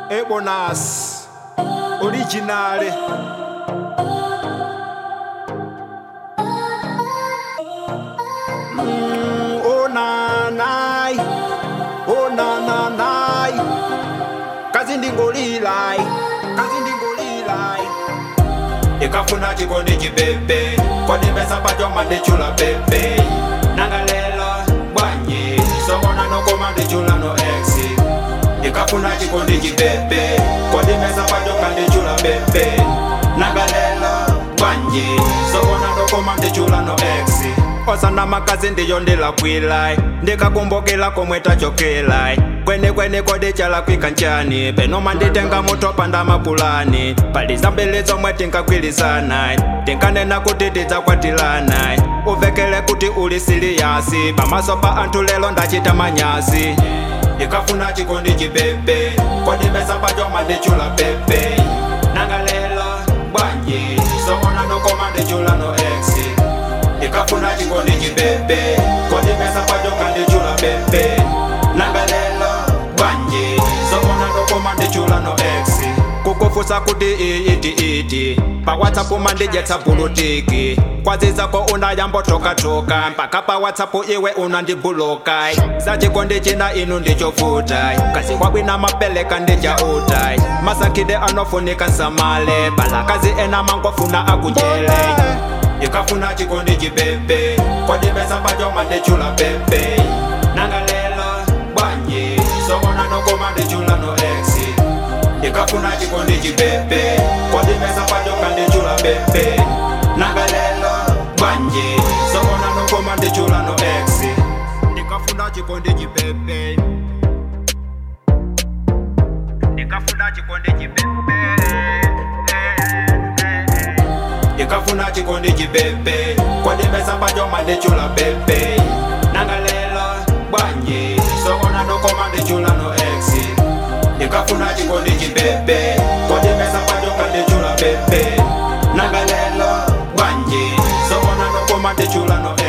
Ebonas Originale Mm, Oh na nai Oh na na nai Kazi ndingolilai Kazi ndingolilai Ikafuna chikondi chibebe Kwadimesa pachoma ndichula bebe Nangalela bwanyi Sokona nokoma ndichula no exi Ikafuna chikondi chibebe Kwadimesa pachoma ndichula bebe Nangalela bwanyi Sokona nokoma ndichula no exi osana makazi ndiyo ndilakwilai ndikakumbukila komwe tachokela kwene kwene kodi chalakwika nchani penoma nditenga mutopa ndamapulani pali zambili zomwe tinkakwilisana tinkanena kuti tidzakwatilana uvekele kuti uli siliyasi pamaso pa anthu lelo ndachita manyasi ikafuna chikondi chibebe kodimesa pachoma ndichula bebe nangalela bwanji sokona nokoma ndichula no exi ikafuna chikondi chibebe kodimesa pachoka ndichula bebe nangalela bwanji sokona ndokoma ndichula no exi kukufusa kuti iyiti iti pa whatsapp mandijetsa bulutiki kwazizako unayambotokatoka mpaka pa whatsapp iwe unandibuluka za chikondi china inu ndichofuta kasi wabwina mapeleka ndijauta masakide anofunika nsamale balakazi ena mangofuna akujele ikafuna chikondi chibebe kodimesa pachoma ndichula bebe nangalela bwanji sokona nokoma ndichula no exi ikafuna chikondi chibebe kodimesa pachoma ndichula bebe nangalela bwanji sokona nokoma ndichula no exi ndikafuna chikondi chibebe ndikafuna chikondi chibebe ikafuna chikondi chibebe kodimesa pachoma ndichula bebe nangalela bwanji sokona ndokoma ndichula no exi ikafuna chikondi chibebe kodimesa pachoma ndichula bebe nangalela bwanji sokona ndokoma ndichula no